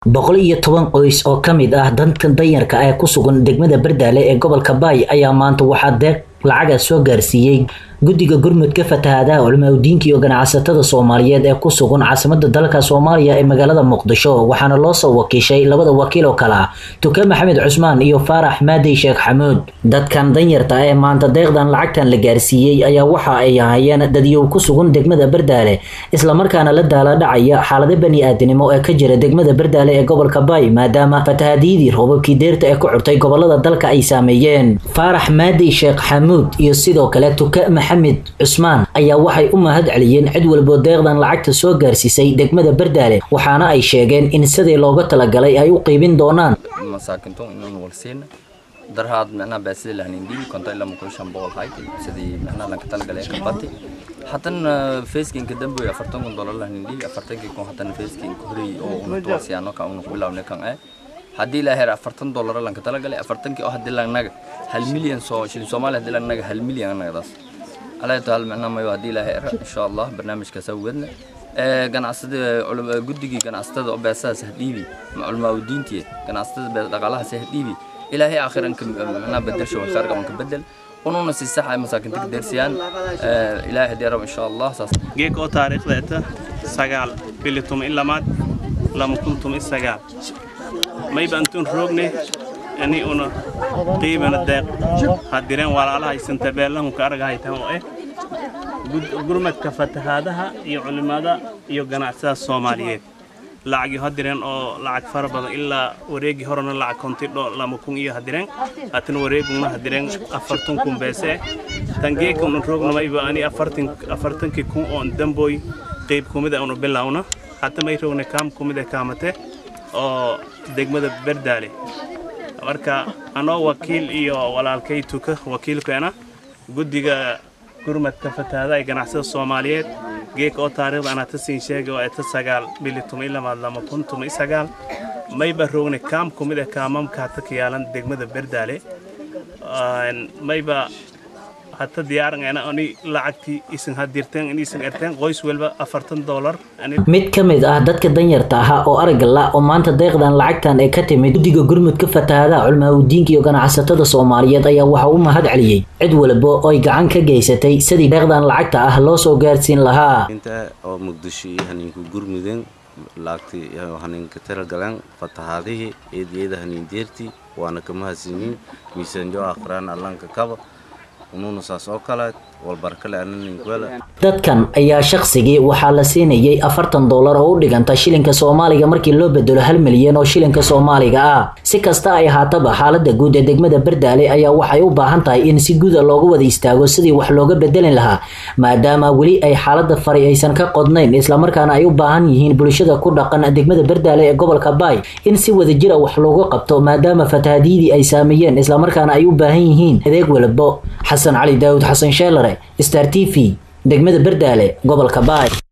boqol iyo toban qoys oo ka mid ah dadkan danyarka ee ku sugan degmada bardaale ee gobolka baay ayaa maanta waxaa deeq lacaga soo gaarsiiyey guddiga gurmudka fatahaadaha culimaadudiinka iyo ganacsatada soomaaliyeed ee ku sugan caasimada dalka soomaaliya ee magaalada muqdisho waxaana loo soo wakiishay labada wakiil oo kale ah tuke maxamed cusmaan iyo faarax maadey sheekh xamuud dadkan danyarta ee maanta deeqdan lacagtan la gaarsiiyey ayaa waxa ay ahayeen dadyow ku sugan degmada bardaale islamarkaana la daaladhacaya xaalado bani aadanimo ee ka jira degmada bardaale ee gobolka baay maadaama fatahaadiyadii roobabkii deerta ee ku curtay gobolada dalka ay saameeyeen faarax maadey sheekh xamuud iyo sidoo kale tuke maxamed cusmaan ayaa waxay u mahad celiyeen cid walboo deeqdan lacagta soo gaarsiisay degmada bardaale waxaana ay sheegeen in sidii looga talagalay ay u qiibin doonaan masaakinto inaan walsiina darhaad micnaha baasida lahanindhiibi konta ilaa mukul shan boqol hayd sidii micnaha lanka talagalay ka bati haddana feeskinka dambe afartan kun dolar lahanindhiibi afartankii kun haddana feeskinka horey oo unatuwasiyaano ka unu bilawne kan eh haddii la her afartan dolar lanka talagalay afartankii oo haddii lanaga hal milyan soo shilin soomaaliya haddii lanaga hal milyan anagadaas alaa taal micnaha mayo haddii la her insha allah barnaamijkaas awgeedna ganacsada guddigii ganacsatada oo beesadaas hadhiibi culmaaudiintii ganacsatada dhaqaalahaas hadhiibi ilaahay aakhiranka micnaha bedelsho khair qabanka bedel ununa si sax ay masaakinta ka dersiyaan ilaahay hadii rabo insha allah saas geek oo taariikhdeeta sagaal bili tuma in lamaad lama kun tuma sagaal mayba antun roogne ani una qiibana deeq hadireen walaalaha isanta beelahun ka argahaytan oo eh gurmadka fatahaadaha iyo culimada iyo ganacsada soomaaliyeed lacagii hadireen oo lacag fara badan ilaa wareegii horena lacag kontidho lama kun iyo hadireen haatan wareeguna hadireen afartan kun beese tangeeka una roognamayba ani afartankii kun oo dambooy qeyb kumida una bilawna hata may roogna kaam kumida kaamate oo degmada berdaale marka anoo wakiil iyo walaalkay tuka wakiilkeena guddiga gurmadka fatahaada ee ganacsada soomaaliyeed geeka oo taariikhda anaa ta siin sheegay oo eta sagaal bili tuma ilamaad lama kun tuma sagaal mayba roogna kaam kumid ee kaamamka hata ka yaalan degmada berdaale mayba hata diyaaranayna ani lacagtii isan hadirteen in isan erteen qoys walba afartan doolar mid ka mid ah dadka danyarta ahaa oo aragga la oo maanta deeqdan lacagtan ee ka timid guddiga gurmudka fatahaadaha culimaadudiinka iyo ganacsatada soomaaliyeed ayaa waxa u mahad celiyey cid walba oo ay gacan ka geysatay sidii deeqdan lacagta ah loo soo gaarsiin lahaa inta oo muqdisho iyo haniinku gurmudeen lacagtii haniinka talagaleen fatahaadihii eediyada haniindeertii waana kama hasinin miisaanjo akhraan allanka kaba ununa saas oo kale walbarkale ananinkwela dadkan ayaa shaqsigii waxaa la siinayay afartan doolar oo u dhiganta shilinka soomaaliga markii loo bedelo hal milyan oo shilinka soomaaliga ah si kasta ay ahaataba xaalada guud ee degmada bardaale ayaa waxay u baahan tahay in si guuda looga wada istaago sidii wax looga bedelin lahaa maadaama weli ay xaalada fari aysan ka qodnayn islamarkaana ay u baahan yihiin bulshada ku dhaqan degmada bardaale ee gobolka baay in si wadajira wax looga qabto maadaama fatahaadiyadii ay saameeyeen islamarkaana ay u baahan yihiin adeeg walbo xasan cali daawud xasan sheelare star t v degmada bardaale gobolka baay